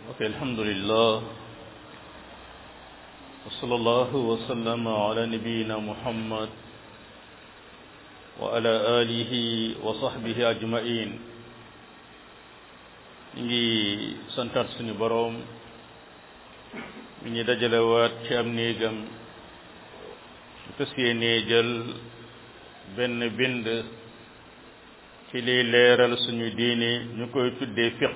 ok alhamdulillah wa sallallahu wa sallama ala nabiyyina muhammad wa ala alihi wa sahbihi ajmain ñu ngi santaat suñu boroom mi ñu dajalewaat ci am néegam ñu fas yéenee jël benn bind ci liy leeral suñu diine ñu koy tuddee fiq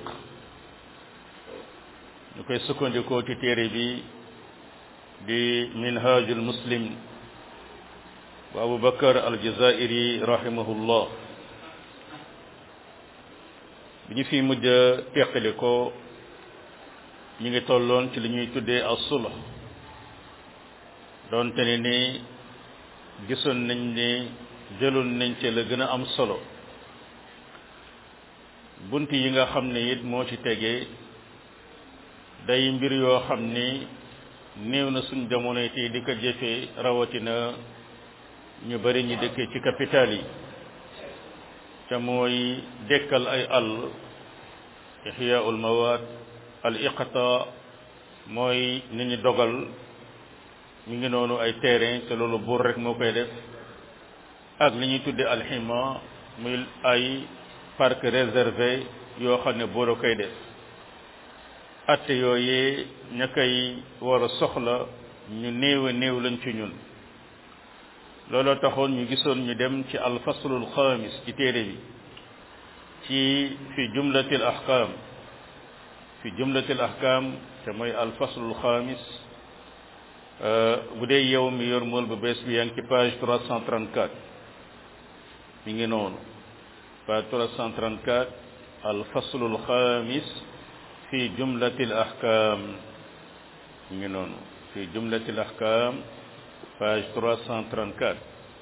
ñu koy sukkandikoo ci téere bi di minhajul muslim bu abu bakar aljazairi rahimahullah bi ñu fi mujj a teqali ko ñu ngi tolloon ci li ñuy tuddee as-sulh doonte ne ni gisoon nañ ni jëloon nañ ci la gën a am solo bunt yi nga xam ne it moo ci tegee day mbir yoo xam ni néew na suñ jamono tey di ko jëfee rawatina ñu bari ñi dëkkee ci capital yi te mooy dekkal ay àll ixyaul mawaat al iqta mooy ni ñu dogal ñu ngi noonu ay terrain te loolu buur rek moo koy def ak li ñuy tudde alxima muy ay parc réservé yoo xam ne buur a koy def atte yooyee ña koy war a soxla ñu néew a néew lañ ci ñun looloo taxoon ñu gisoon ñu dem ci alfaslul xaamis ci téere bi ci fi jumlatil ahkam fi jumlatil ahkam te mooy alfaslul xaamis bu dee yow mi yor mool bu bees bi yaa ngi ci page 334 mi ngi noonu page 334 alfaslul xaamis fi jumlatil ahkam mi ngi noonu fi jumlatil ahkam page 334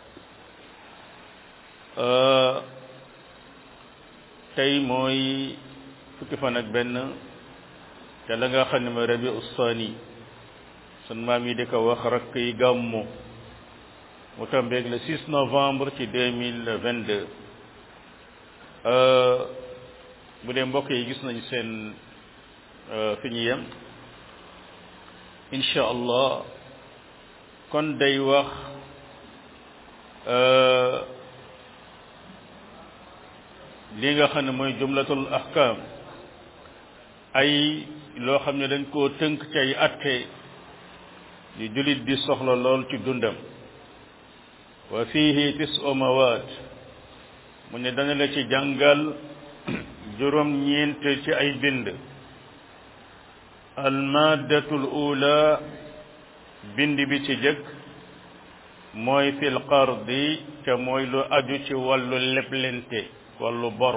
tey mooy fukki fan ak benn te la nga xam ne mooy rabi ustaani sun maam yi di ko wax rakk yi gàmmu mu tombeeg le 6 novembre ci 2022 bu dee mbokk yi gis nañ seen fi ñu yem incha allah kon day wax li nga xam ne mooy jumlatul ahkam ay loo xam ne dañ koo tënk ci ay atte yu jullit di soxla lool ci dundam wa fihi tisu mawaat mu ne dana la ci jàngal juróom ñeent ci ay bind almaddatul ula bind bi ci jëkk mooy fil qardi te mooy lu aju ci wàllu leblente wàllu bor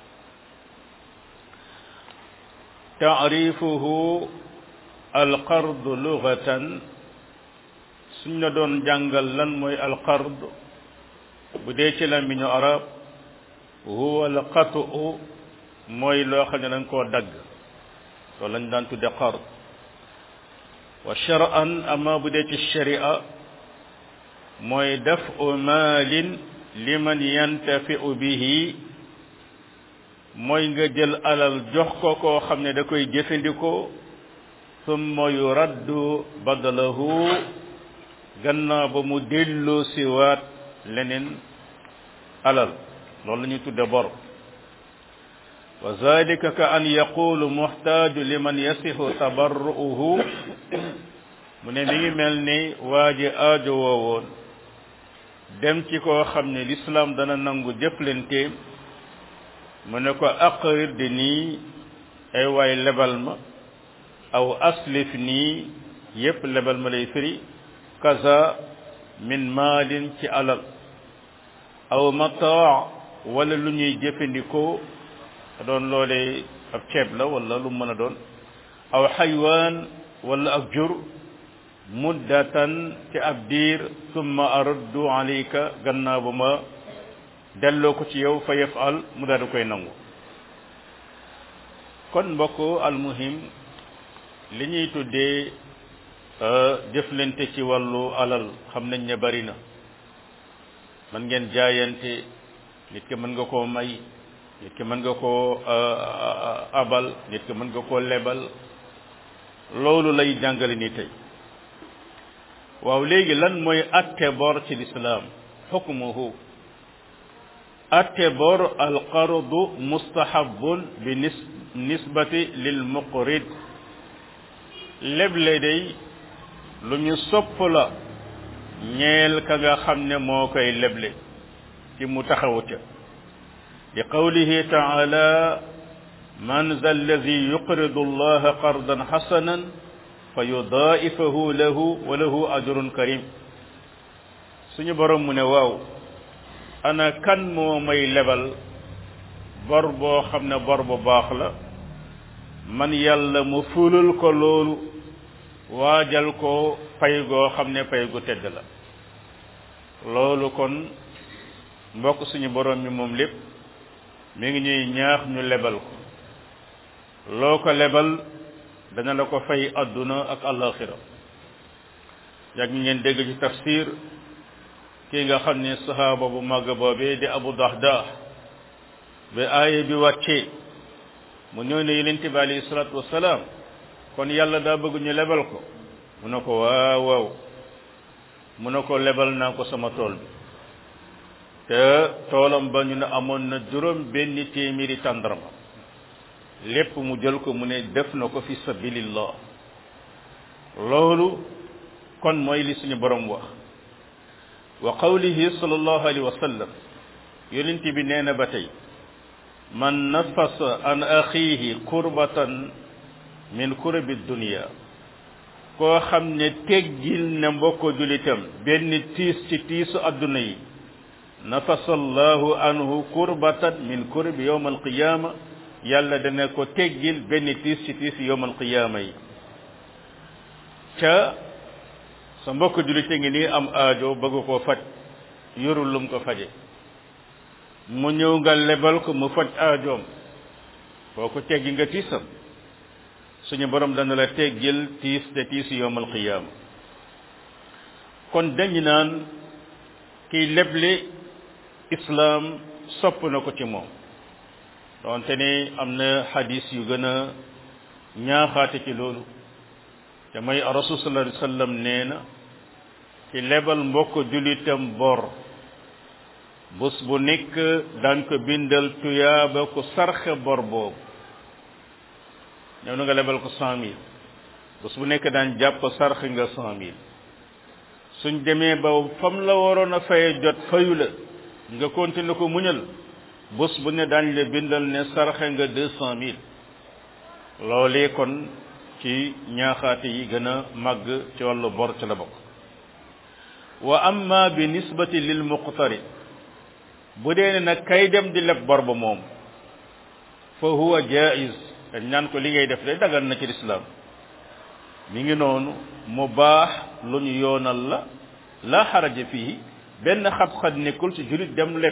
taarifuhu alqard lugatan suñ la doon jàngal lan mooy alqard bu dee ci làmmiñu arab huwa alqatu mooy loo xam ne dañ koo dagg loolu lañ daan tudde qard wa shar'an ama bu dee ci sharia mooy dafu maalin liman yantafi'u bihi mooy nga jël alal jox ko koo xam ne da koy jëfandikoo summa yuraddu badalahu gannaaw ba mu delloo siwaat leneen alal loolu la ñuy tudde bor wa zalika ka an yaqulu muxtaaju liman yasihu tabarru'uhu mu ne mi ngi mel ni waa ji aajo woowoon dem ci koo xam ne lislaam dana nangu jëflante mu ne ko aqrid nii ay waay lebal ma aw aslif nii yépp lebal ma lay firi kaza min maalin ci alal aw mataa wala lu ñuy jëfandikoo doon loolee ab ceeb la wala lu mën a doon aw xaywaan wala ak jur muddatan ci ab diir summa araddu alayka gannaaw ba ma delloo ko ci yow fa yafal mu daal di koy nangu kon mbokk almuhim li ñuy tuddee jëflante ci wàllu alal xam nañ ne bari na man ngeen jaayante nit ki mën nga koo may nit ki mën nga koo abal nit ki mën nga koo lebal loolu lay jàngale ni tey waaw léegi lan mooy atte bor ci lislaam xukmuhu atte bor alqardu mustahabun bi nis nisbati lil muqrid leble day lu ñu sopp la ñeel ka nga xam ne moo koy leble ci mu taxawu ca li qawlihi taala man za alladi yuqridu allaha qardan xasanan fa yudaa'ifahu lahu wa lahu ajrun karim suñu borom mu ne waaw ana kan moo may lebal bor boo xam ne bor bu baax la man yàlla mu fulul ko loolu waajal ko pay goo xam ne pay gu tedd la loolu kon mbokk suñu borom mi moom lépp mi ngi ñuy ñaax ñu lebal ko loo ko lebal dana la ko fay adduna ak alaxira yàgg ngeen dégg ci tafsir kii nga xam ne sahaaba bu màgg boobee di abu dahdah ba aaya bi wàccee mu ñëw ne yonent bi alayhi salaatu wasalaam kon yàlla daa bëgg ñu lebal ko mu ne ko waaw waaw mu ne ko lebal naa ko sama tool bi te toolam ba ñu ne amoon na juróom benn téeméeri tàndarma lépp mu jël ko mu ne def na ko fi sabilillah loolu kon mooy li suñu borom wax wa qawlihi sallallahu alayhi wa sallam yonent bi nee na ba tey man nafasa an axiihi kurbatan min kurabi dunia koo xam ne teggil ne mbokk julitam benn tiis ci tiisu adduna yi nafasa allahu anhu kurbatan min kurabi yowm alqiyama yàlla dana ko teggil benn tiis ci tiisu yowm alqiyama yi ca sa mbokk julite ngi nii am aajo bëgg koo faj yorul lum ko faje mu ñëw nga lebal ko mu faj aajoom boo ko teggi nga tiisam suñu borom dana la teggil tiis te tiis yowmal qiyaama kon dañu naan kiy leble islaam sopp na ko ci moom donte ne am na xadis yu gën a ñaaxaate ci loolu te mooy rasul sallallahu alayhi wasallam nee na ci lebal mbokk julitam bor bés bu nekk daan ko bindal tuyaaba ku sarxe bor boobu ñëw na nga lebal ko cent mille bés bu nekk daan jàpp sarxe nga cent mille suñ demee ba fam la waroon a faye jot fayu la nga continuer ko muñal bés bu ne daañ la bindal ne sarxe nga deux cent mille loolee kon ci ñaaxaate yi gën a màgg ci wàllu bor ci la bokk wa amma bi nisbati lil muqtari bu dee ne nag kay dem di leb bor ba moom fa huwa jaiz dañ naan ko li ngay def de dagan na ci lislaam mi ngi noonu mu baax lu ñu yoonal la la xaraja fii benn xat-xat nekkul ci julit dem leb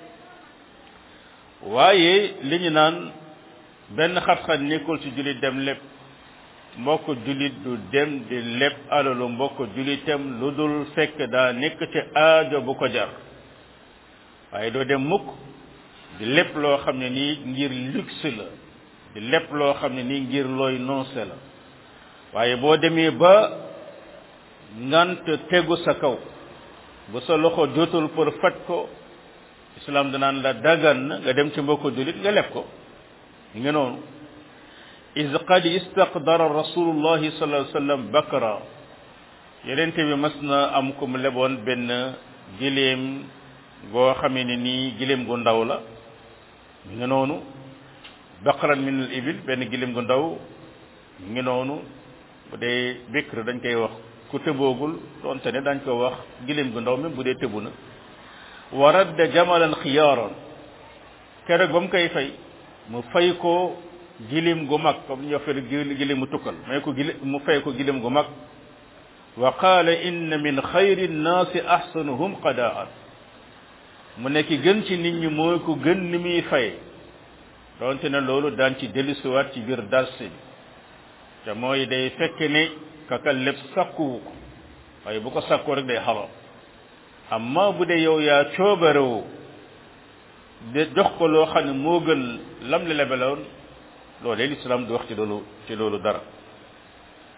waaye li ñu naan benn xat-xat nekkul ci julit dem leb mbokk julit du dem di leb alalu mbokk julitam lu dul fekk daa nekk ci aajo bu ko jar waaye doo dem mukk di lépp loo xam ne nii ngir luxe la di lépp loo xam ne nii ngir looy noncé la waaye boo demee ba ngant tegu sa kaw bu sa loxo jotul pour faj ko islam danaan la dagan na nga dem ci mbokk julit nga leb ko nga noonu is qad istaqdara rasulullahi sallallahu alayhi wasallam bakra yenente bi mas na am ku mu leboon benn giléem goo xamee ne nii giléem gu ndaw la mi ngi noonu baqaran min al ibil benn giléem gu ndaw mi ngi noonu bu dee bikr dañ koy wax ku tëboogul doonte ne dañ ko wax giléem gu ndaw même bu dee tëbu na wa radda jamalan xiyaaran keroog ba mu koy fay mu fay ko giléem gu mag comme ñu wax giléem mu tukkal may ko gilé mu fay ko giléem gu mag wa qaala inna min xayri nnaasi ahsanuhum qadaan mu nekk gën ci nit ñi mooy ko gën ni muy fay donte ne loolu daan ci dellusiwaat ci biir darsi bi te mooy day fekk ne kaka lépp sakkuwu ko waaye bu ko sakkoo rek day xaram amma bu dee yow yaa coobarewu de jox ko loo xam ne moo gën lam la lebeloon loolee lislaam du wax ci loolu ci loolu dara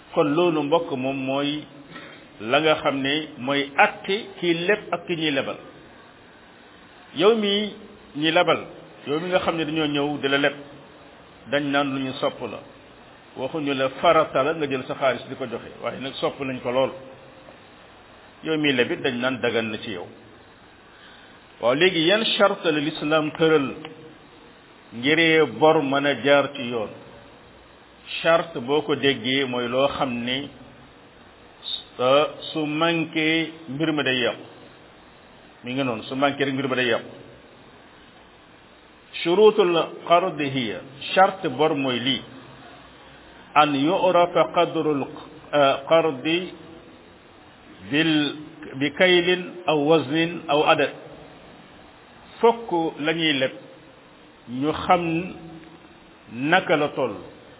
kon loolu mbokk moom mooy la nga xam ne mooy atte kii leb ak ki ñuy lebal yow mi ñi lebal yow mi nga xam ne dañoo ñëw di la leb dañ naan lu ñu sopp la waxuñu la farata la nga jël sa xaalis di ko joxe waaye nag sopp nañ ko lool yow mi lebit dañ naan dagan na ci yow waaw léegi yan charte la l'islam tëral ngiree bor mën a jaar ci yoon charte boo ko déggee mooy loo xam ne su manqué mbir ma day yàqu mi nga noonu su manqué rek mbir ma day yàqu shurutul qard hiya charte bor mooy lii an yurafa qadrul qardi bil bi kaylin aw waznin aw adad fokk la ñuy leb ñu xam naka la toll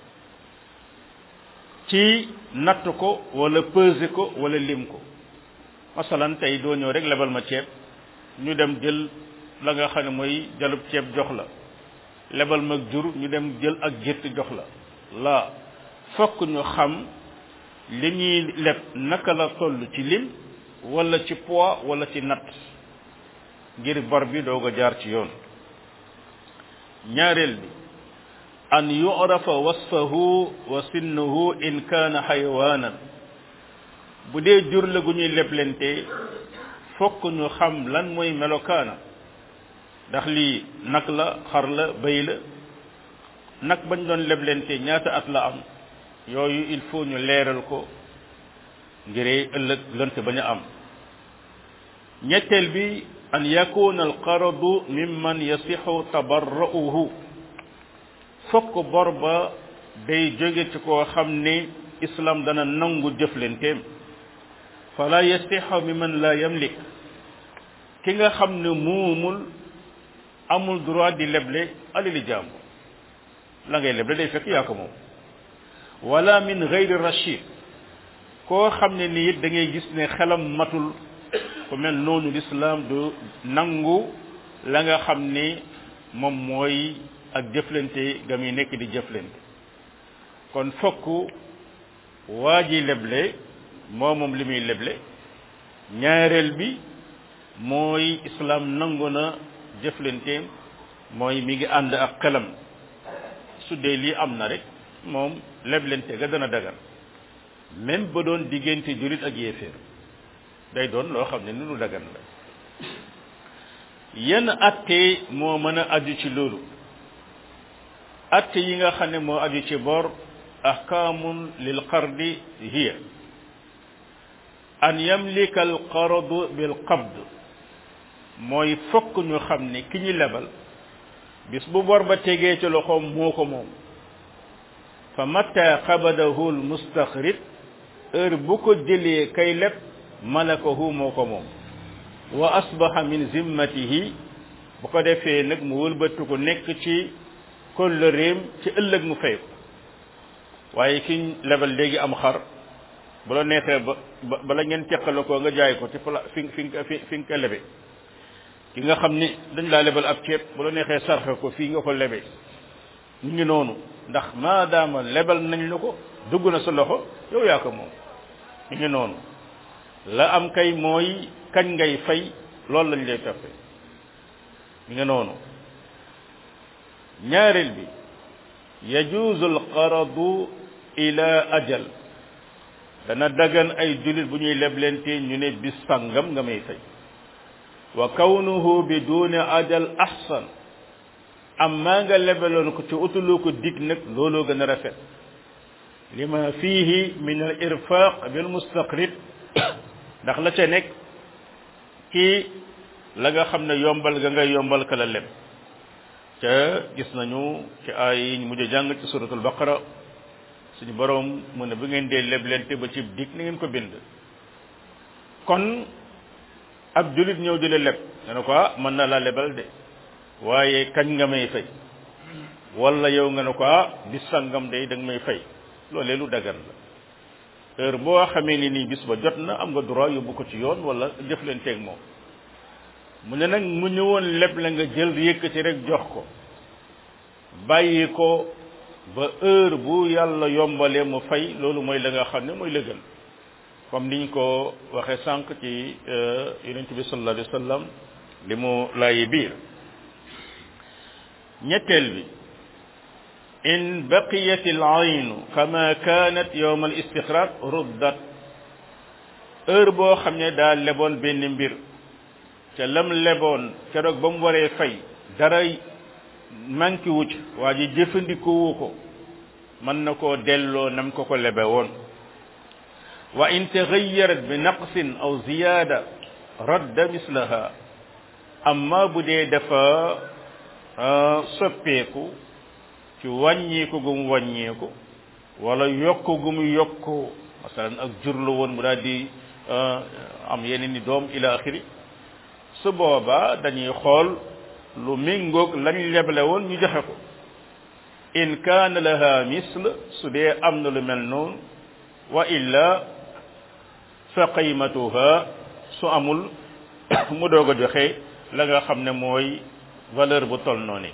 ci natt ko wala peser ko wala lim ko masalan tey doo ñëw rek lebal ma ceeb ñu dem jël la nga xam ne mooy jalub ceeb jox la lebal ma jur ñu dem jël ak gétt jox la la fokk ñu xam li ñuy leb naka la toll ci lim wala ci poids wala ci natt ngir bor bi doog a jaar ci yoon ñaareel bi an yu'rafa wasfahu wa sinnuhu in kaana xayawaanan bu dee jur la gu ñuy leblente fokk ñu xam lan mooy melokaana ndax lii nag la xar la bëy la nag bañ doon leblente ñaata at la am yooyu il faut ñu leeral ko ngiree ëllëg lënt bañ a am ñetteel bi an yakuna alqaradu mimman yasixu tabarra'uhu fokk bor ba day jóge ci koo xam ne islam dana nangu jëflenteem fala yasixu mimman la yamlik ki nga xam ne muumul amul droit di leble alali jàmbur la ngay leble day fekk yaa ko moom wala min gayri rachid koo xam ne ni it da ngay gis ne xelam matul ku mel noonu l'islam du nangu la nga xam ne moom mooy ak jëflante ga muy nekk di jëflante kon fokk waa ji leble moo moom li muy leble ñaareel bi mooy islam nangu na jëflanteem mooy mi ngi ànd ak xelam su dee lii am na rek moom leblente ga dana dagan même ba doon diggante julit ak yéeféer day doon loo xam ne ni lu dagan la yenn atte moo mën a aju ci loolu atte yi nga xam ne moo aju ci bor ahkaamun lil qardi hiya an yamlika al qardu bil qabd mooy fokk ñu xam ne ki ñu lebal bis bu bor ba tegee ci loxoom moo ko moom fa mata qabadahu al mustaxrid heure bu ko jëlee kay leb malakahu moo ko moom wa asbaha min zimmatihi bu ko defee nag mu wëlbatu ko nekk ci kóllëreem ci ëllëg mu fay ko waaye ki lebal léegi am xar bu la neexee ba bala ngeen teqale ko nga jaay ko ci pla fi fi fi fi nga ko lebe ki nga xam ni dañ laa lebal ab ceeb bu la neexee sarxe ko fii nga ko lebe ñu ngi noonu ndax maadaama lebal nañ la ko dugg na sa loxo yow yaa ko moom ñu ngi noonu la am kay mooy kañ ngay fay loolu lañ lay toppe ñu ngi noonu ñaareel bi yajuuzu alqaradu ila ajal dana dagan ay julit bu ñuy leblente ñu ne bis sangam nga may fay wa kawnuhu bi duni ajal ahsan amma nga lebaloon ko ci utulu ko dig nag looloo gën a rafet lima fihi min al irfaq bil mustaqrid ndax la ca nekk ci la nga xam ne yombal ga ngay yombal ka la leb ca gis nañu ci ay yi ñu mujj jàng ci suratul baqara suñu borom mu ne bu ngeen dee leblente ba ci dig na ngeen ko bind kon ab julit ñëw di la leb nga ne ko ah mën na laa lebal de waaye kañ nga may fay wala yow nga ne ko ah bis sangam de da nga may fay loolee lu dagan la heure boo xamee ni nii bis ba jot na am nga droit yóbbu ko ci yoon wala jëflanteeg moom mu ne nag mu ñëwoon leb la nga jël yëkkati rek jox ko bàyyi ko ba heure bu yàlla yombalee mu fay loolu mooy la nga xam ne mooy la gën comme niñ ko waxee sànq ci yonent bi sallallahu alayhi wa sallam li mu laayi biir ñetteel bi in baqiyat al aynu kama kanat yowm al istixraj ruddat heure boo xam ne daa leboon benn mbir ca lam leboon keroog ba mu waree fay dara manki wuc waa ji jëfandikoowu ko mën na koo delloo nam ko ko lebe woon wa in taxayarat bi naqsin aw ziyaada radda mislaha amma bu dee dafa soppeeku ci wàññeeku gu mu wàññeeku wala yokk gu mu yokk masalan ak jur la woon mu daal di am yeneen ni doom ila axiri su boobaa dañuy xool lu méngoog lañ leble woon ñu joxe ko in kaana laha misl su dee am na lu mel noonu wa illa fa qiymatuha su amul mu doog a joxe la nga xam ne mooy valeur bu toll noonu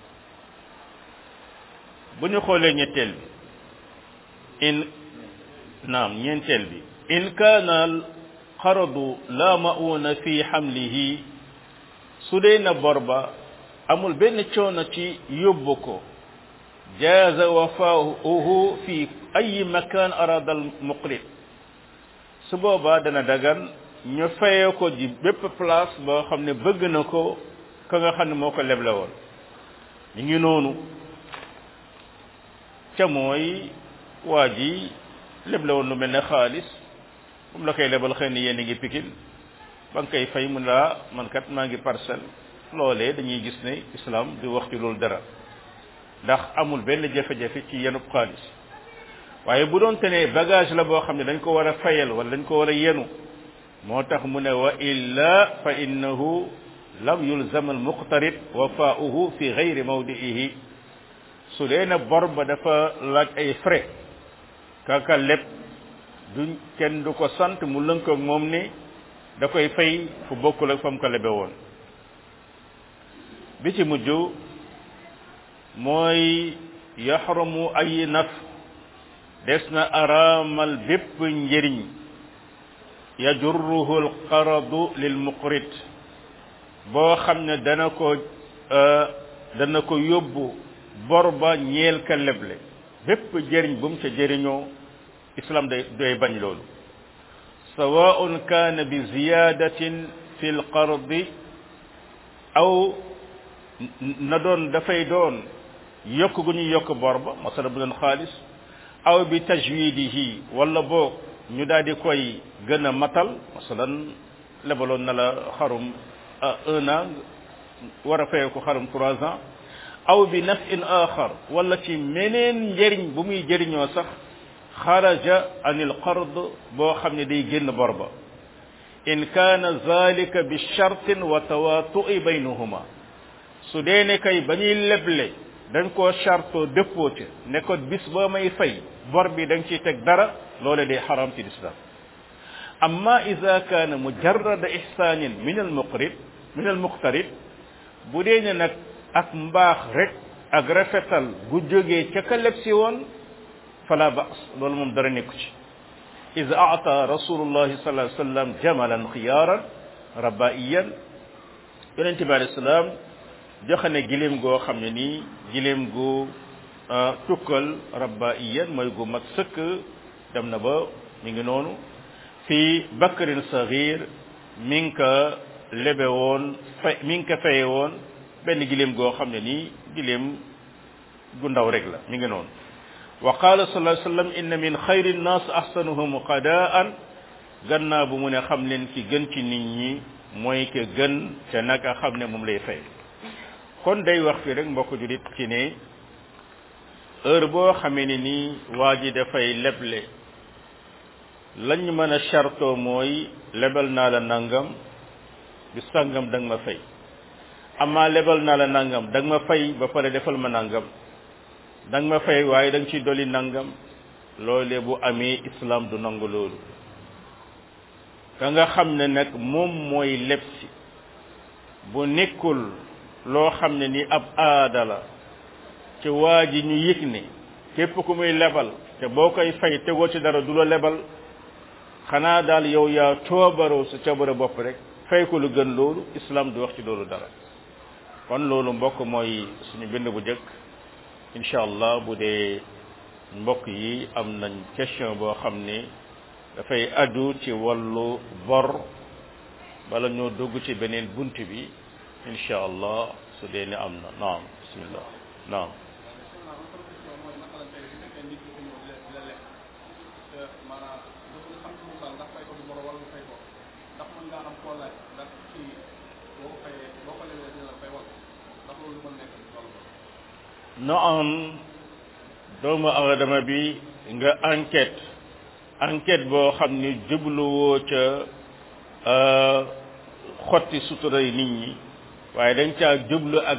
bu ñu xoolee ñetteel bi in naam ñeenteel bi in kaana al qaradu la mauna fi xamlihi su dee na bor ba amul benn coono ci yóbbu ko jaaza wafauhu fi ay makan arada al muqrid su boobaa dana dagan ñu fayee ko ji bépp place boo xam ne bëgg na ko ka nga xam ne moo ko leble woon ñu ngi noonu ca mooy waa ji leble woon lu mel ne xaalis moom la koy lebal xëy na yéen a ngi pikin ba nga koy fay mu laa man kat maa ngi parcelle loolee dañuy gis ne islam di wax ci loolu dara ndax amul benn jafe-jafe ci yenub xaalis waaye bu doon te ne bagage la boo xam ne dañ ko war a fayal wala dañ ko war a yenu moo tax mu ne wa illa fa innahu lam yulzam al muqtarid wafaauhu fi gayri mawdiihi su dee na bor ba dafa laaj ay frais kaka lépp duñ kenn du ko sant mu lënkoog moom ni da koy fay fu bokkul ak fa mu ko lebe woon bi ci mujj mooy yaxramu ay naf des na araamal bépp njëriñ yajurruhu alqaradu lil muqrid boo xam ne dana ko dana ko yóbbu bor ba ñeel ka leble bépp jëriñ bu mu ca jëriñoo islam day day bañ loolu sawaun kaana bi ziyadatin fi lqardi aw na doon dafay doon yokk gu ñu yokk bor ba masala bu doon xaalis aw bi tajwidihi wala boog ñu daal di koy gën a matal masalan lebaloon na la xarum un an war a fayee ko xarum trois ans aw bi nafin axar wala ci meneen njëriñ bu muy jëriñoo sax xaraja anil qard boo xam ne day génn bor ba in kaana zalika bi shartin wa tawaatu'i baynahuma su dee ne kay ba ñuy leble dañ koo chartoo dëppoo ci ne ko bis boo may fay bor bi da nga ciy teg dara loole day xaram ci lislam amma ida kaana mujarrada ihsanin min al muqrid min al muqtarid bu dee ne nag ak mbaax rek ak rafetal gu jógee ca ka leb si woon fala ba's loolu moom dara nekku ci id aata rasulullahi sallallahu alayhi wasallam jamalan xiyaaran rabaiyan yonente bi alayhi salaam joxe ne giléem goo xam ne nii giléem gu tukkal rabaiyan mooy gu mat sëkk dem na ba mi ngi noonu fii bakrin saghir mi ngi ko lebe woon fay mi ngi ko faye woon benn giléem goo xam ne nii giléem gu ndaw rek la mi ngi noonu wa qala sallallahu alayhi wasallam inna min xayri nnas ahsanuhum qadaan gannaaw bu mu ne xam leen ki gën ci nit ñi mooy ke gën te naka xam ne moom lay fay kon day wax fi rek mbokk julit ci ne heure boo xamee ne nii waa ji dafay leble lañ mën a chartoo mooy lebal naa la nangam bi sàngam da nga ma fay amaa lebal naa la nangam da nga ma fay ba pare defal ma nangam da nga ma fay waaye da nga ciy dolli nangam loolee bu amee islam du nangu loolu ka nga xam ne nag moom mooy leb si bu nekkul loo xam ne ni ab aada la ci waa ji ñu yëg ne képp ku muy lebal te boo koy fay tegoo ci dara du la lebal xanaa daal yow yaa coobaroo sa coobare bopp rek fay ko lu gën loolu islam du wax ci loolu dara kon loolu mbokk mooy suñu bind bu jëkk incha allah bu dee mbokk yi am nañ question boo xam ni dafay aju ci wàllu bor bala ñoo dugg ci beneen bunt bi incha allah su dee ni am na naam bismillah naam no am doomu aadama bi nga enquête enquête boo xam ni jubluwoo ca xotti suturay nit ñi waaye dañ caa jublu ak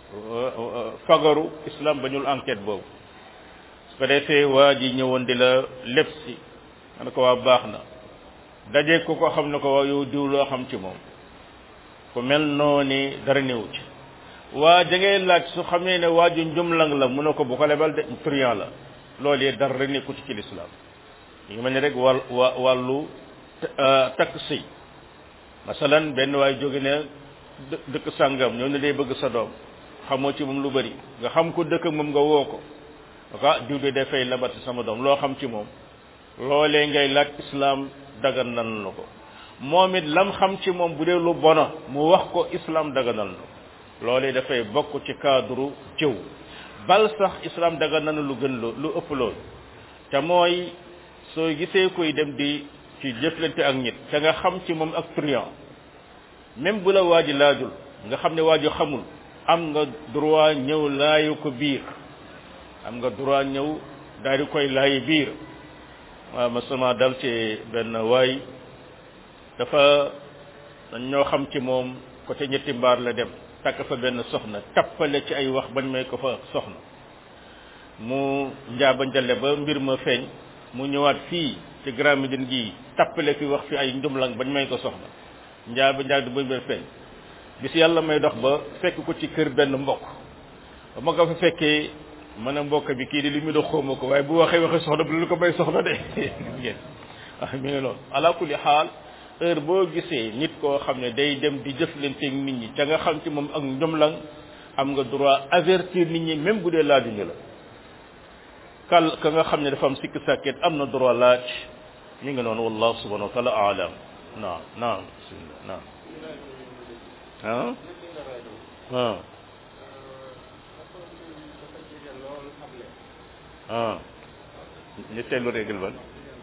fagaru islam bañul enquête boobu su ko defee waa ji ñëwoon di la lépp si man ko waa baax na daje ko ko xam ne ko waa yow diw loo xam ci moom ku mel noo ni dara néew ci waa da ngay laaj su xamee ne waa ju njumlang la mu ne ko bu ko lebal de truand la loolu yee dara nekkut ci lislaam yi ngi mel ni rek wàll wa wàllu takk sëy masalan benn waay jóge ne dëkk sàngam ñëw ne day bëgg sa doom xamoo ci moom lu bari nga xam ko dëkk moom nga woo ko aka diw de dafay labati sama doom loo xam ci moom loolee ngay laaj islam dagan nan la ko moom it lam xam ci moom bu dee lu bona mu wax ko islam daganal na loolee dafay bokk ci cadre jëw bal sax islam dagan na lu gën loo lu ëpp loolu te mooy soo gisee koy dem di ci jëflante ak nit te nga xam ci moom ak truand même bu la waa ji laajul nga xam ne waa ji xamul am nga droit ñëw laayu ko biir am nga droit ñëw daal di koy laayi biir waaw ma sama dal ci benn waay dafa dañ ñoo xam ci moom côté ñetti mbaar la dem takk fa benn soxna tappale ci ay wax bañ may ko fa soxna mu njaaba njale ba mbir ma feeñ mu ñëwaat fii ci Grand Médine gii tappale fi wax fi ay njumlang bañ may ko soxna njaaba njaag ba mbir feeñ bis yàlla may dox ba fekk ko ci kër benn mbokk ba ma ko fa fekkee mën a mbokk bi kii di li mu dox xawma ko waaye bu waxee waxee soxna bu lu ko may soxna de ngeen ah mi ngi loolu ala kulli xaal heure boo gisee nit koo xam ne day dem di jëflanteeg nit ñi ca nga xam ci moom ak njomlang am nga droit avertir nit ñi même bu dee laajuñu la kal ka nga xam ne dafa am sikk sàkket am na droit laaj mi ngi noonu wallahu subhanahu wa taala alam naam naam bismillah naam ah ah ah ñu teelu règle ban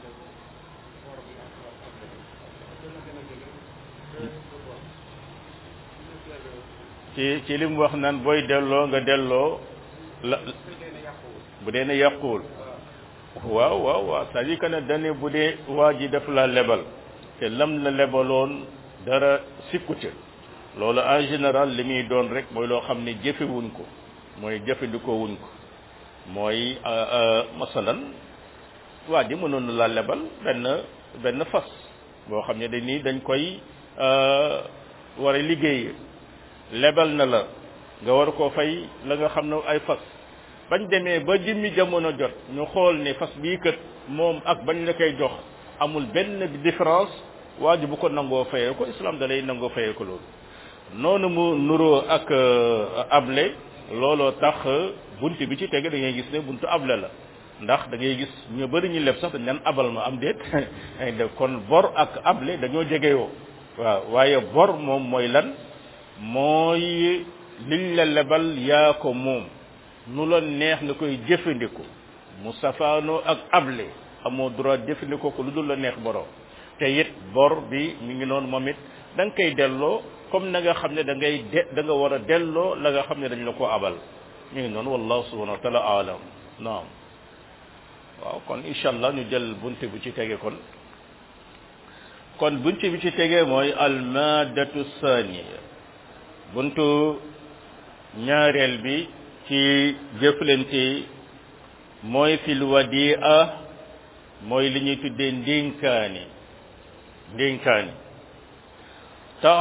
ci ci li mu wax naan booy delloo nga delloo la bu dee ne yàquwul waaw waaw waaw c'est-à-dire que ne dane bu dee waa ji def la lebal te lam la lebaloon dara sikku ca loolu en général li muy doon rek mooy loo xam ne jëfewuñ ko mooy jëfandikoo wuñ ko mooy masalan waa ji mënoon na la lebal benn benn fas boo xam ne dañ ni dañ koy war a liggéey lebal na la nga war koo fay la nga xam ne ay fas bañ demee ba jëmmi jamono jot ñu xool ne fas bii kat moom ak bañ la koy jox amul benn différence waa ji bu ko nangoo fayee ko islam da lay nangoo fayee ko loolu noonu mu nuroo ak able looloo tax bunt bi ci tege da ngay gis ne buntu able la ndax da ngay gis ñu bëri ñu leb sax dañ naan abal ma am déet ay def kon bor ak able dañoo jegeyoo waaw waaye bor moom mooy lan mooy liñ la lebal yaa ko moom nu la neex nga koy jëfandikoo mu safaanoo ak able amoo droit jëfandikoo ko lu dul la neex borom te it bor bi mi ngi noonu moom it da nga koy delloo comme na nga xam ne da ngay de da nga war a delloo la nga xam ne dañ la ko abal mi ngi noonu wallahu subhanahu wa taala alam naam waaw kon incha allah ñu jël bunte bu ci tege kon kon bunte bi ci tege mooy almadatu saniya buntu ñaareel bi ci jëflante mooy fil wadia mooy li ñuy tuddee ndénkaani ndénkaani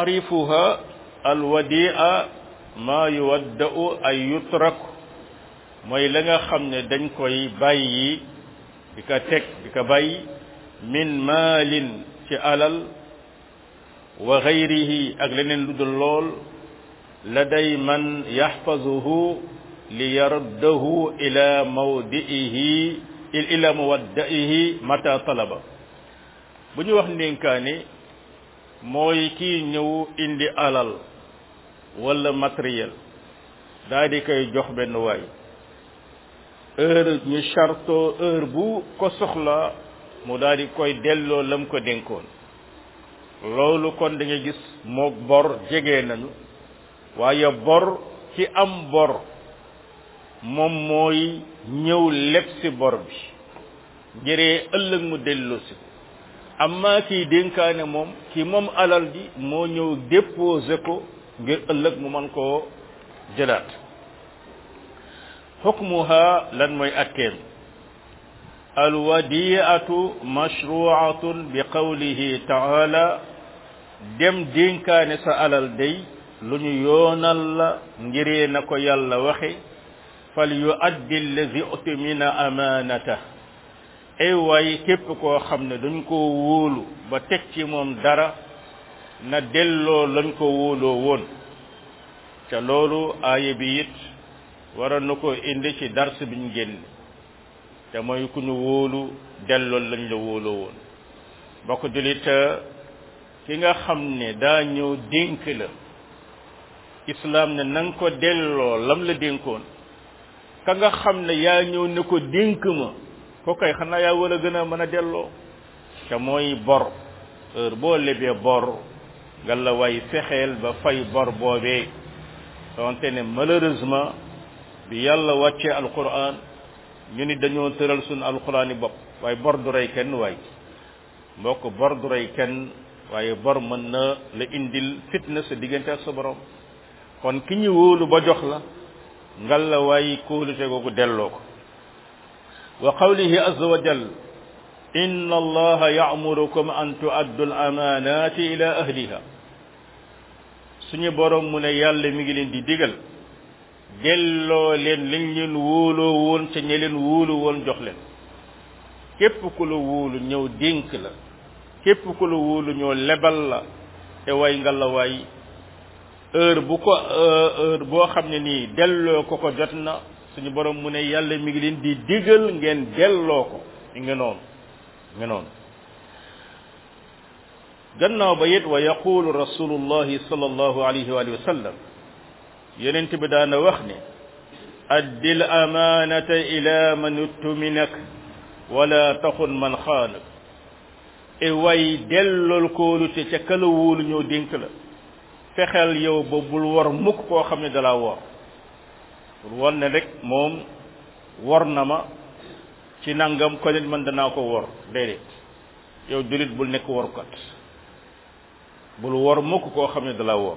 taarifuha alwadia ma yuwadda'u ay yutrak mooy la nga xam ne dañ koy bàyyi di ko teg di ko bàyyi min maalin ci alal wa gayrihi ak leneen lu dul lool la day man yaxfazuhu li yaruddahu ila mawdi'ihi ila mawaddaihi mata talaba bu ñu wax ndénkaane mooy kii ñëw indi alal wala matériel daa di koy jox benn waay heure ñu charto heure bu ko soxla mu daal di koy delloo lam ko dénkoon loolu kon da nga gis mook bor jege nañu waaye bor ci am bor moom mooy ñëw leb si bor bi njëree ëllëg mu delloo si amma kiy dénkaane moom ki moom alal ji moo ñëw déposé ko ngir ëllëg mu mën koo jëlaat xukmuha lan mooy atteem alwadiatu mashruatun bi qawlihi taala dem dénkaane sa alal day lu ñu yoonal la ngiree na ko yàlla waxe fal yuaddi allazi utimina amanata ay waay képp koo xam ne dañ ko wóolu ba teg ci moom dara na delloo lañ ko wóoloo woon ca loolu aaya bi it waroon na ko indi ci dars biñ génn te mooy ku ñu wóolu delloo lañ la wóoloo woon bokk julit ki nga xam ne daa ñëw dénk la islam ne na nga ko delloo lam la dénkoon ka nga xam ne yaa ñëw ne ko dénk ma ko kay xanaa yaa war a gën a mën a delloo te mooy bor heure boo lebee bor nga la way fexeel ba fay bor boobee donte ne malheureusement bi yàlla wàccee alquran ñu ni dañoo tëral suñu alquran yi bopp waaye bor du rey kenn waay mbokk bor du rey kenn waaye bor mën na la indil fitna sa diggante ak sa borom kon ki ñu wóolu ba jox la ngal la waaye kóolute googu delloo ko wa qawlihi azza wa jal inna allaha ya'murukum an tu'addu al-amanati ila ahliha suñu borom mu ne yàlla mi ngi leen di digal delloo leen liñ leen wóoloo woon ca ñe leen wóolu woon jox leen képp ku la wóolu ñëw dénk la képp ku la wóolu ñëw lebal la te way nga la waay heure bu ko heure boo xam ne nii delloo ko ko jot na suñu borom mu ne yàlla mi ngi leen di digal ngeen delloo ko mi ngi noonu mi ngi noonu gannaaw ba it wa yaqulu rasulullahi sallallahu alayhi wa sallam yonent bi daana wax ne addil amaanata ila man uttuminak wala taxun man xaanak e way dellool kóolute ca kala wóolu ñoo dénk la fexeel yow ba bul war mukk koo xam ne dalaa wor bul won ne rek moom wor na ma ci nangam ko nit man danaa ko wor déedéet yow julit bul nekk workat bul wor mukk koo xam ne dalaa wor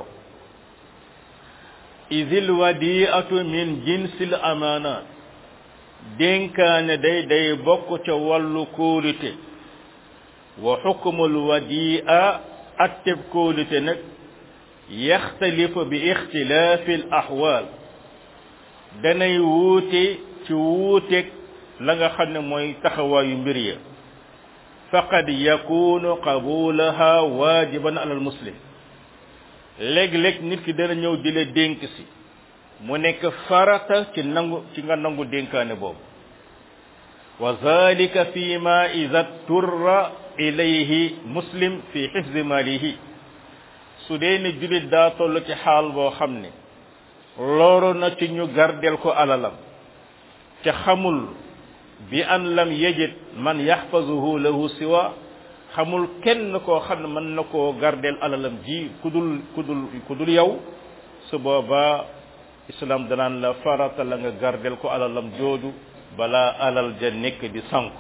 idil wadiatu min jinsil amaanat dénkaane day day bokk ca wàllu kóolute wa xukmul wadia atteb kóolute nag yaxtalifu bi ixtilaafi al axwaal danay wuute ci wuuteeg la nga xam ne mooy taxawaayu mbir ya faqad yakunu qabulaha waajiban alal muslim léeg-léeg nit ki dana ñëw di la dénk si mu nekk farata ci nangu ci nga nangu dénkaane boobu wa zalika fi ma ida turra ilayhi muslim fi xifzi malihi su dee ne julit daa toll ci xaal boo xam ne loolu na ci ñu gardel ko alalam ca xamul bi an lam yajid man yaxfazuhu lahu siwa xamul kenn koo xam ne mën na koo gardel alalam ji kudul kudul kudul yow su boobaa islam danaan la farata la nga gardel ko alalam jooju balaa alal ja nekk di sanku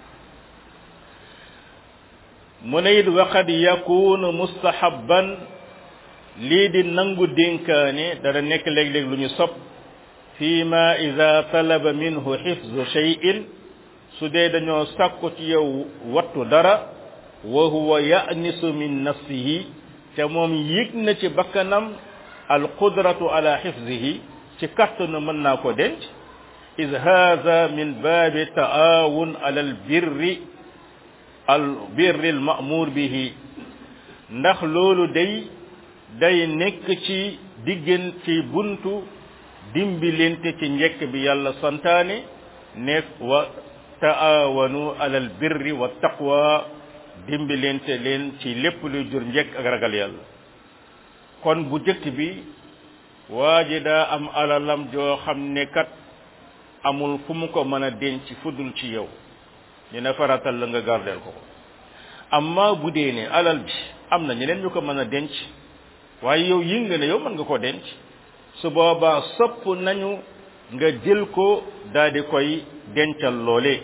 mu ne it waqad yakunu mustahabban lii di nangu dénkaane dana nekk léeg-léeg lu ñu sopp fi ma ida talaba minhu xifzu cheyin su dee dañoo sàkku ci yow wattu dara wa huwa ya'nisu min nafsihi te moom yëg na ci bakkanam al qudratu ala xifzihi ci kattanu mën naa ko denc is haada min baabi taawun ala al birri al birri al ma'mur bihi ndax loolu day day nekk ci diggan ci buntu dimbilente ci njekk bi yàlla santaane nekk wa taawanu ala al birri wa taqwa dimbilente leen ci lépp luy jur njekk ak ragal yàlla kon bu jëkk bi waa ji daa am alalam joo xam ne kat amul fu mu ko mën a denc fudul ci yow dina faratal la nga gardeel ko ko amma bu dee ne alal bi am na ñeneen ñu ko mën a denc waaye yow yi nga ne yow mën nga ko denc su boobaa sopp nañu nga jël ko daal di koy dencal loole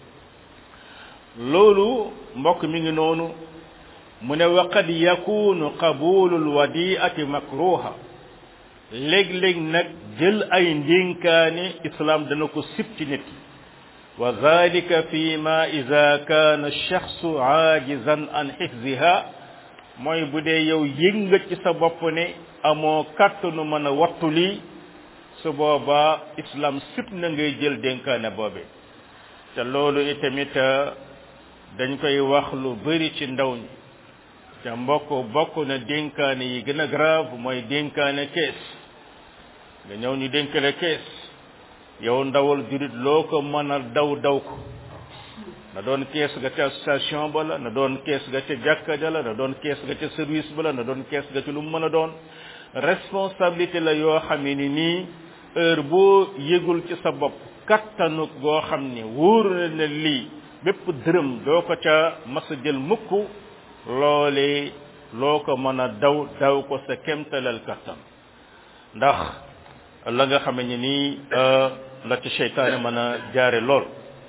loolu mbokk mi ngi noonu mu ne wa qad yakunu qabulul wadiati makruha léeg-léeg nag jël ay ndénkaane islam dana ko sib ci nit wa zalika fi ma ida kaana shaxsu aajizan an xifziha mooy bu dee yow yëg nga ci sa bopp ne amoo kàttanu mën a wattu lii su boobaa islam sib na ngay jël dénkaane boobe te loolu itamit dañ koy wax lu bari ci ndaw ñi te mbokk bokk na dénkaane yi gën a grave mooy dénkaane kees nga ñëw ñu dénk la kees yow ndawal jurit loo ko mën a daw daw ko na doon kees ga ca station ba la na doon kees ga ca jàkka ja la na doon kees ga ca service ba la na doon kees ga ci lu mu mën a doon responsabilité la yoo xam ne ni nii heure boo yëgul ci sa bopp kattanu goo xam ne wóor na ne lii bépp dërëm doo ko ca mas a jël mukk loole loo ko mën a daw daw ko sa kemtalal kattan ndax la nga xam ne nii la ci seytaane mën a jaare lool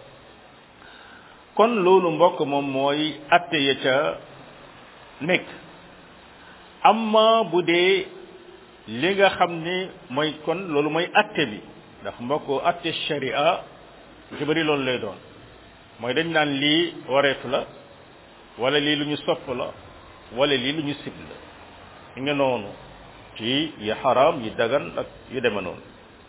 kon loolu mbokk moom mooy atte ya ca nekk amma bu dee li nga xam ni mooy kon loolu mooy atte bi ndax mbokk atte sharia ci bëri loolu lay doon mooy dañ naan lii wareetu la wala lii lu ñu sopp la wala lii lu ñu sib la nga noonu ci yi xaraam yi dagan ak yu deme noonu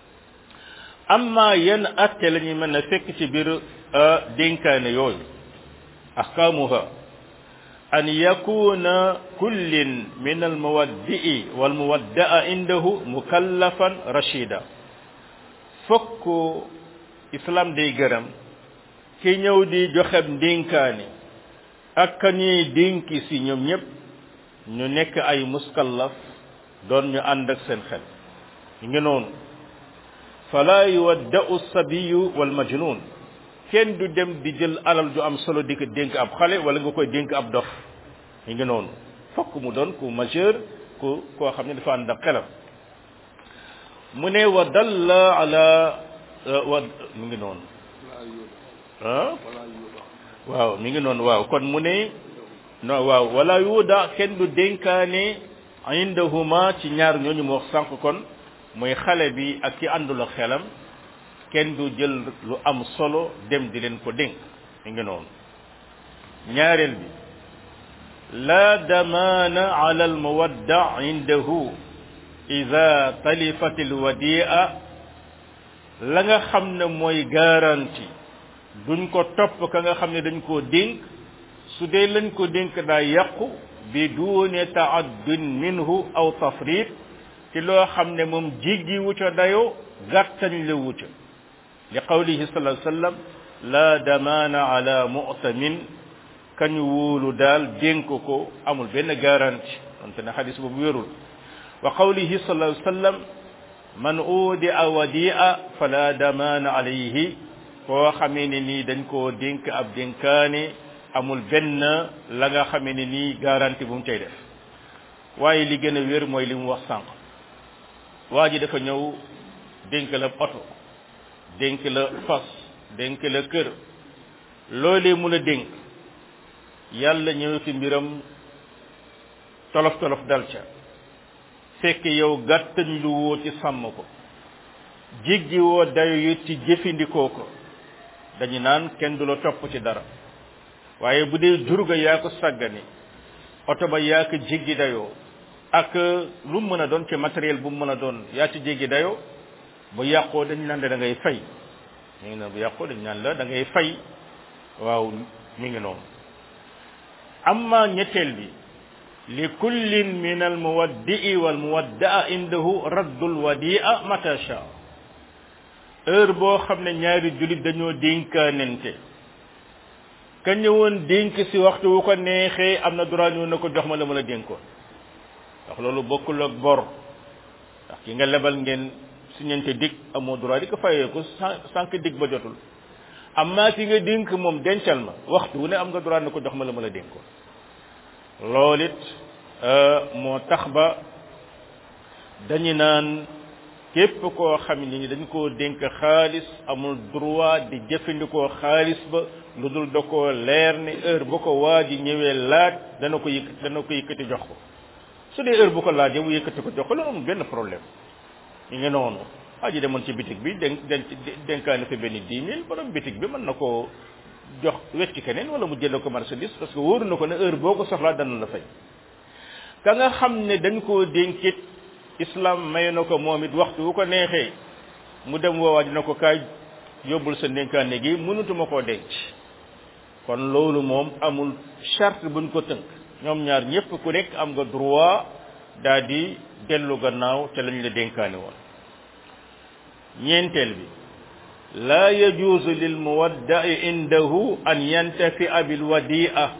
amma yenn atte la ñuy mën a fekk ci biir dénkaane yooyu ahkaamuha an yakuna kullin min almuwaddi'i walmuwadda'a indahu mukallafan rashida fokk islam day gërëm ki ñëw di joxeb ndénkaane ak ka ñuy dénki si ñoom ñëpp ñu nekk ay muskallaf doon ñu ànd ak seen xel ñu ngi noonu fala yuwadda'u sabiyu wal majnun kenn du dem di jël alal ju am solo di ko dénk ab xale wala nga koy dénk ab dof ñu ngi noonu fokk mu doon ku majeur ku koo xam ne dafa ànd ak xelam mu ne wa dalla ala wa mu ngi noonu ah waaw mi ngi noonu waaw kon mu ne no waaw wala yuuda kenn du dénkaane indahuma ci ñaar ñooñu mu wax sànq kon muy xale bi ak ki àndul ak xelam kenn du jël lu am solo dem di leen ko dénk mi ngi noonu ñaareel bi la damaana ala al muwadda indahu ida talifat al wadia la nga xam ne mooy garantie duñ ko topp ka nga xam ne dañ koo dénk su dee lañ ko dénk daa yàqu bi duune taaddun minhu aw tafrit ci loo xam ne moom jiggi wuca dayo gàttañ la wuca li qawlihi sallallahu alayhi wasallam la damaana ala mu'tamin kañu wóolu daal dénk ko amul benn garantie donte ne xadis boobu wérul wa qawlihi sallallahu alayhi wasallam man udia wadia fala damaana alayhi koo xamee ne nii dañ koo dénk ab dénkaane amul benn la nga xamee ne nii garantie bu mu cay def waaye li gën a wér mooy li mu wax sànq waa ji dafa ñëw dénk la oto dénk la fas dénk la kër loolee mu la dénk yàlla ñëw ci mbiram tolof tolof dal ca fekk yow gàttañ lu woo ci sàmm ko jéggi woo dayo yu ci jëfandikoo ko dañu naan kenn du la topp ci dara waaye bu dee jurga yaa ko sàggane oto ba yaa ko jéggi dayoo ak lu mu mën a doon ci matériel bu mu mën a doon yaa ci jéggi dayoo bu yàqoo dañ naan da ngay fay mi ngi noonu bu yàqu dañ naan la da ngay fay waaw mi ngi noonu amma ñetteel bi li kullin min al muwaddi'i wal muwadda'a indahu raddul wadi'a mata sha heure boo xam ne ñaari jullit dañoo dénkaanente ka ñëwoon dénk si waxtu wu ko neexee am na droit ñëw na ko jox ma la ma la dénkoon ndax loolu bokkul ak bor ndax ki nga lebal ngeen siñante dig amoo droit di ko fayee ko sànq dig ba jotul amma ki nga dénk moom dencal ma waxtu wu ne am nga droit na ko jox ma la ma la dénkoon loolu it moo tax ba dañu naan képp koo xam ni dañ koo dénk xaalis amul droit di jëfandikoo xaalis ba lu dul da koo leer ni heure bu ko waa ji ñëwee laaj dana ko yëkk dana ko yëkkati jox ko su dee heure bu ko laajee mu yëkkati ko jox ko loolu amul benn problème ñu ngi noonu waa ji demoon ci bitig bi denk denk dénkaane fi benn dix mille borom bitig bi mën na koo jox wecc keneen wala mu jënd ko marchandise parce que wóoru na ko ne heure boo ko soxlaa dana la fay ka nga xam ne dañ koo dénkit islam may na ko moom it waxtu wu ko neexee mu dem woowaa dina ko kaay yóbbul sa dénkaane gi mënutuma koo denc kon loolu moom amul charte buñ ko tënk ñoom ñaar ñëpp ku nekk am nga droit daal di dellu gannaaw te lañ la dénkaane woon ñeenteel bi laa yajuuzu lil muwadda'i indahu an yantafi'a bil wadi'a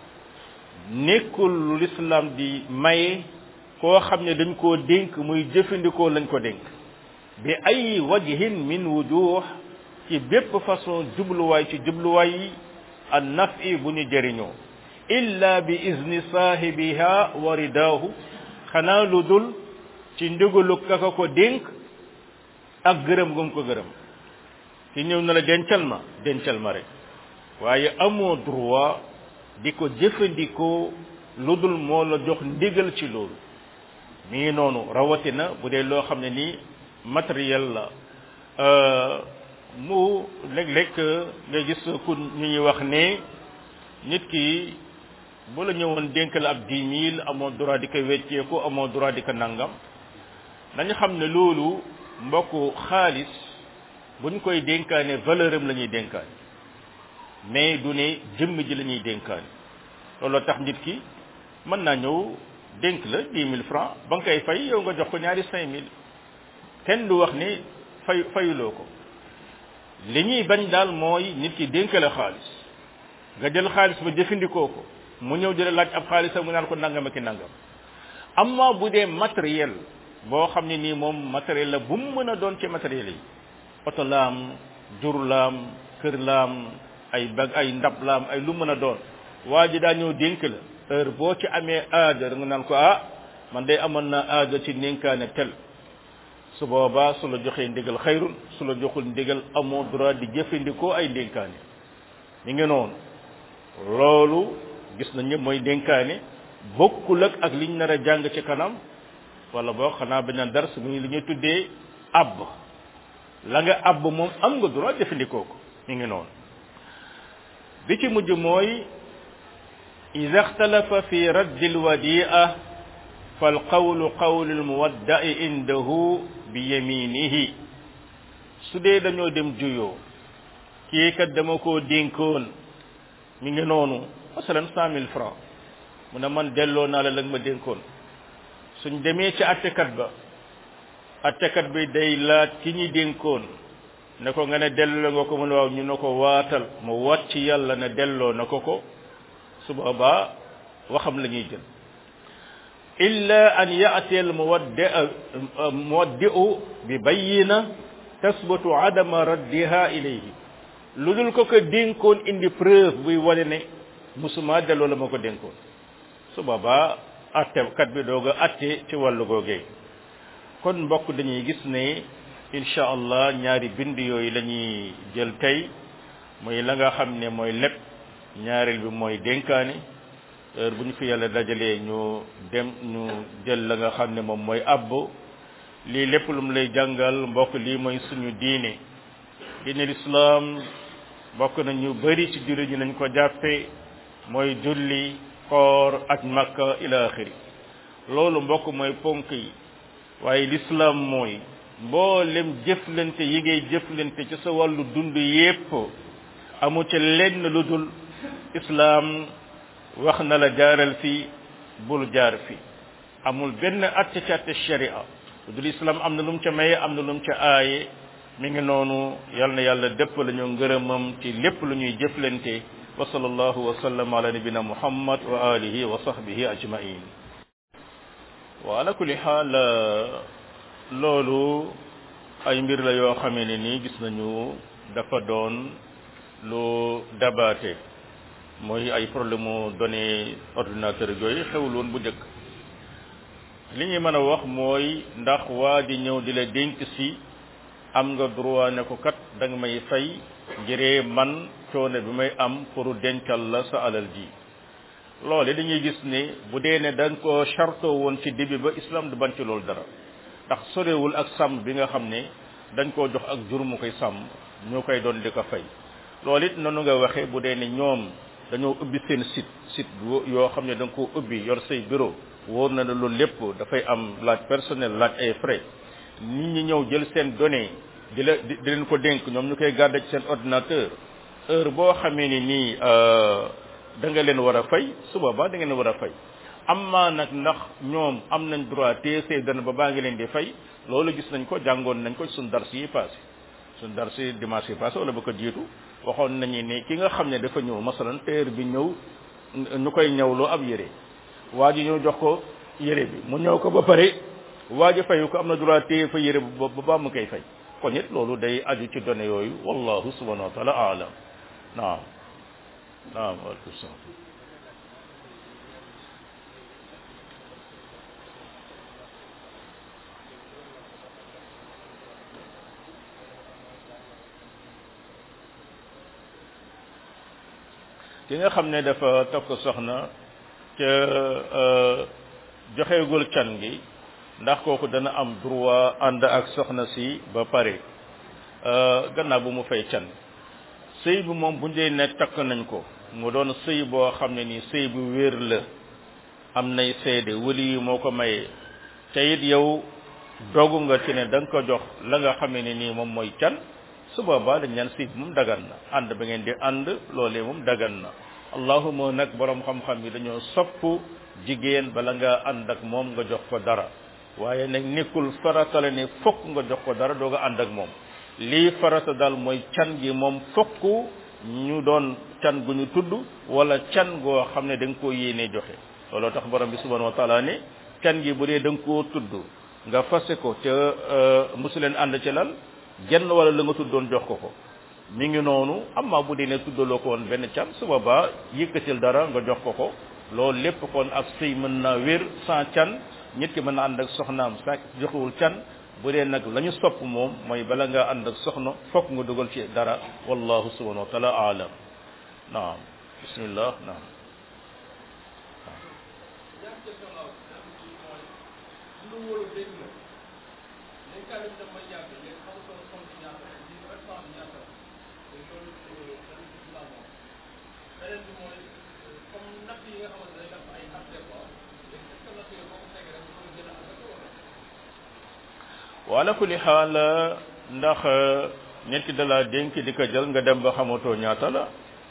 nekkul lu l'islam di maye koo xam ne dañ koo dénk muy jëfandikoo lañ ko dénk bi ay wajhin min wujuh ci bépp façon jubluwaay ci jubluwaay yi an nafi bu ñu jëriñoo illa bi izni saahibiha wa ridaahu xanaa lu dul ci ndigalu kaka ko dénk ak gërëm gum ko gërëm ki ñëw na la dencal ma dencal ma rek waaye amoo droit di ko jëfandikoo lu dul moo la jox ndigal ci loolu mi ngi noonu rawatina bu dee loo xam ne nii matériel la mu léeg-léeg nga gis ku ñu ñuy wax ne nit ki bu la ñëwoon dénk la ab dix mille amoo droit di ko wecceeku amoo droit di ko nangam dañu xam ne loolu mbokku xaalis buñ koy dénkaane valeur am la ñuy dénkaane mais du ne jëmm ji la ñuy dénkaane looloo tax nit ki mën naa ñëw dénk la dix mille francs ba nga koy fay yow nga jox ko ñaari cinq mille kenn du wax ne fay fayuloo ko li ñuy bañ daal mooy nit ki dénk la xaalis nga jël xaalis ba jëfandikoo ko mu ñëw di la laaj ab xaalisam mu naan ko nangam ak i nangam amma bu dee matériel boo xam ne nii moom matériel la bu mu mën a doon ci matériel yi oto laam jur laam kër laam ay bag ay ndab laam ay lu mën a doon waa ji daa ñëw dénk la heure boo ci amee aaja nga naan ko ah man day amoon naa aaja ci nénkaane tel su boobaa su la joxee ndigal xayrun su la joxul ndigal amoo droit di jëfandikoo ay dénkaane mi ngi noonu loolu gis nañ ñëpp mooy dénkaane bokkul ak ak liñ nar a jàng ci kanam wala boo xanaa bañ a dars muy li ñuy tuddee abb la nga abb moom am nga droit jëfandikoo ko mi ngi noonu bi ci mujj mooy ida ixtalafa fi raddi alwadia falqawlu qawlu almuwaddai indahu bi yaminihi su dee dañoo dem juyoo kii kat dama koo dénkoon mi ngi noonu masalan cent mille francs mu ne man delloo naa la la ma dénkoon suñ demee ci attekat ba attekat bi day laaj ki ñi dénkoon ne ko nga ne delloo nga ko mu ne waaw ñu ne ko waatal mu wat ci yàlla ne delloo na ko ko su boobaa waxam la ñuy jël illa an ya'ti al muwaddi muwaddi'u bi bayyina tasbutu adama raddiha ilayhi lu dul ko ko dénkoon indi preuve buy wane ne musuma delloo la ma ko dénkoon su boobaa attekat bi doog a atte ci wàllu googee kon mbokk dañuy gis ne incha allah ñaari bind yooyu la ñuy jël tey mooy la nga xam ne mooy lépp ñaareel bi mooy dénkaane heure bu ñu fi yàlla dajalee ñu dem ñu jël la nga xam ne moom mooy àbb lii lépp lu mu lay jàngal mbokk lii mooy suñu diine diine lislaam bokk na ñu bari ci jullit ñi nañ ko jàppe mooy julli koor ak makka ila axiri loolu mbokk mooy ponk yi waaye lislaam mooy mboolem jëflante yi ngay jëflante ci sa wàllu dund yépp amu ci lenn lu dul islaam wax na la jaaral fi bul jaar fi amul benn atte ci atte sharia lu dul islaam am na lu mu ca maye am na lu mu ca aaye mi ngi noonu yal na yàlla dëpp la ñu ngërëmam ci lépp lu ñuy jëflante wa sallallahu wa sallam ala nabina muhammad wa alihi wa sahbihi ajmain wa ala kulli xaal loolu ay mbir la yoo xamee ne nii gis nañu dafa doon lu dabaate mooy ay problème mu données ordinateur yooyu xewul woon bu njëkk li ñuy mën a wax mooy ndax waa di ñëw di la dénk si am nga droit ne ko kat da nga may fay ngiree man coono bi may am pour dencal la sa alal ji loole dañuy gis ne bu dee ne da nga ko chartoo woon ci début ba islam du bañ ci loolu dara ndax sorewul ak sàmm bi nga xam ne dañ koo jox ak jur mu koy sàmm ñu koy doon di ko fay loolu it noonu nga waxee bu dee ne ñoom dañoo ubbi seen site site yoo xam ne da nga koo ubbi yor say bureau wóor na ne loolu lépp dafay am laaj personnel laaj ay frais nit ñi ñëw jël seen données di la di leen ko dénk ñoom ñu koy garder ci seen ordinateur heure boo xamee ni nii da nga leen war a fay su boobaa da ngeen war a fay amma nag ndax ñoom am nañ droit téye say données ba baa ngi leen di fay loolu gis nañ ko jàngoon nañ ko suñ dars yi passé suñ dars yi dimanche yi passé wala ba ko jiitu waxoon nañu ne ki nga xam ne dafa ñëw masalan téer bi ñëw ñu koy ñëwloo ab yére waa ji ñëw jox ko yére bi mu ñëw ko ba pare waa ji fayu ko am na droit téye fa yére ba ba mu koy fay kon it loolu day aju ci données yooyu wallahu subhanahu wa taala alam naam naam waaleykum salaam ki nga xam ne dafa takk soxna ca joxeegul can gi ndax kooku dana am droit ànd ak soxna si ba pare gannaaw bu mu fay can sëy bi moom bu dee ne takk nañ ko mu doon sëy boo xam ne nii sëy bu wér la am nay seede wali yi moo ko mayee te it yow dogu nga ci ne da nga ko jox la nga xam ne nii moom mooy can su boobaa dañ ñaan sëy bi moom dagan na ànd ba ngeen di ànd loolee moom dagan na allahuma nag borom xam-xam yi dañoo sopp jigéen bala nga ànd ak moom nga jox ko dara waaye nag nekkul farata la ne fokk nga jox ko dara doo nga ànd ak moom lii farata daal mooy can gi moom fokk ñu doon can gu ñu tudd wala can goo xam ne da nga koo yéenee joxe looloo tax borom bi subhanahu wa taala ne can gi bu dee da nga koo tudd nga fase ko te mosu leen ànd ci lal genn wala la nga tuddoon jox ko ko mi ngi noonu amma bu dee ne tuddaloo ko woon benn can su boobaa yëkkatil dara nga jox ko ko loolu lépp kon ak sëy mën naa wér sans can nit ki mën na ànd ak soxnaam sa joxewul can bu dee nag la ñu sopp moom mooy bala nga ànd ak soxna fokk nga dugal ci dara wallahu subhanahu wa taala aalam naam bismillah naam wala kulli xaal ndax nit ki dalaa dénk di ko jël nga dem ba xamatoo ñaata la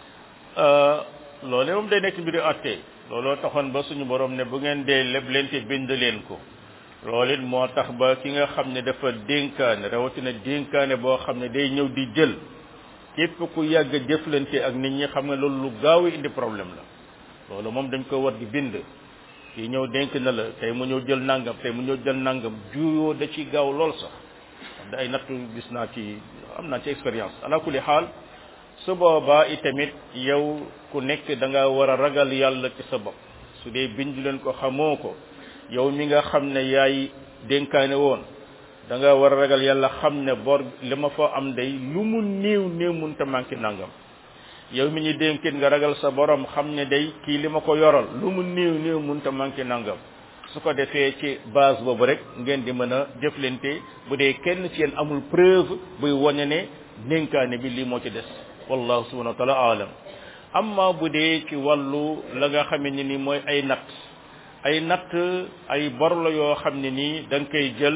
loole moom day nekk mbiru atte looloo taxoon ba suñu borom ne bu ngeen dee leb leen te bind leen ko loolu it moo tax ba ki nga xam ne dafa dénkaane rawatina dénkaane boo xam ne day ñëw di jël képp ku yàgg jëflante ak nit ñi xam ne loolu lu gaaw indi problème la loolu moom dañ ko war di bind kii ñëw dénk na la tey mu ñëw jël nangam tey mu ñëw jël nangam juyoo da ci gaaw lool sax da ay nattu gis naa ci am naa ci expérience ala kulli xaal su boobaa itamit yow ku nekk da nga war a ragal yàlla ci sa bopp su dee bind leen ko xamoo ko yow mi nga xam ne yaay dénkaane woon da nga war a ragal yàlla xam ne bor li ma fa am day lu mu néew néew mun te manqué nangam yow mi ñu dénkit nga ragal sa borom xam ne day kii li ma ko yoral lu mu néew néew mun te manqué nangam su ko defee ci base boobu rek ngeen di mën a jëflante bu dee kenn ci yéen amul preuve buy wane ne dénkaane bi lii moo ci des wallahu subhanahu wa taala alam amma bu dee ci wàllu la nga xam ne ni mooy ay natt ay natt ay bor la yoo xam ne nii da nga koy jël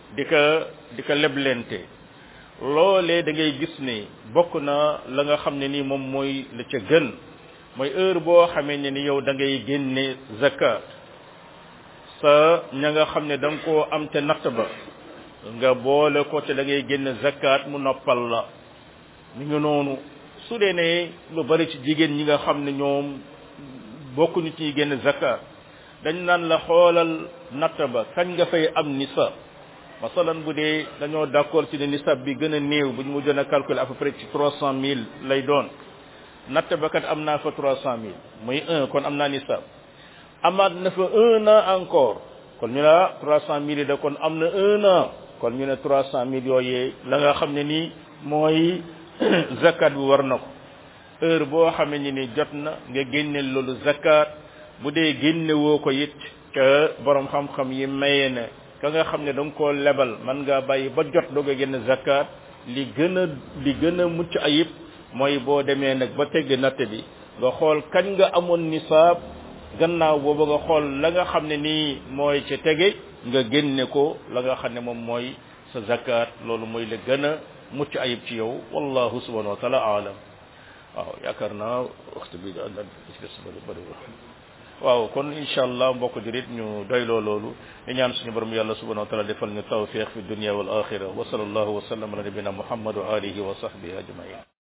di ko di ko leblente loolee da ngay gis ne bokk na la nga xam ne ni moom mooy la ca gën mooy heure boo xamee ne ni yow da ngay génne zakat sa ña nga xam ne da nga koo am te natt ba nga boole ko te da ngay génne zakat mu noppal la mi ngi noonu su dee ne lu bari ci jigéen ñi nga xam ne ñoom bokkuñu ci génn zakat dañ naan la xoolal natt ba kañ nga fay am nisab masalan bu dee dañoo d'accord ci ne nisab bi gën a néew bu ñu mujjoon a calculer à peu près ci trois cent mille lay doon natt ba kat am naa fa trois cent mille muy un kon am naa nisab amaat na fa un an encore kon ñu la trois cent mille yi da kon am na un an kon ñu ne trois cent mille yooyee la nga xam ne nii mooy zakat bi war na ko heure boo xamee ni ni jot na nga génne loolu zakat bu dee génne woo ko it ca borom xam-xam yi maye ne ka nga xam ne da nga koo lebal man ngaa bàyyi ba jot doog a génne zakat li gën a li gën a mucc ayib mooy boo demee nag ba tegg natt bi nga xool kañ nga amoon nisaab gannaaw boobu nga xool la nga xam ne nii mooy ca tege nga génne ko la nga xam ne moom mooy sa zakat loolu mooy la gën a mucc ayib ci yow wallahu subhanahu wa taala aalam waaw yaakaar naa waxtu bi daal daal ci des bëri bëri waaw kon incha allah mbokk jurit ñu doyloo loolu di ñaan suñu borom yàlla subhanahu wa taala defal ñu tawfiq fi dunia wal axira wa sallallahu wa sallam ala nabina muhammad wa alihi wa sahbihi ajmain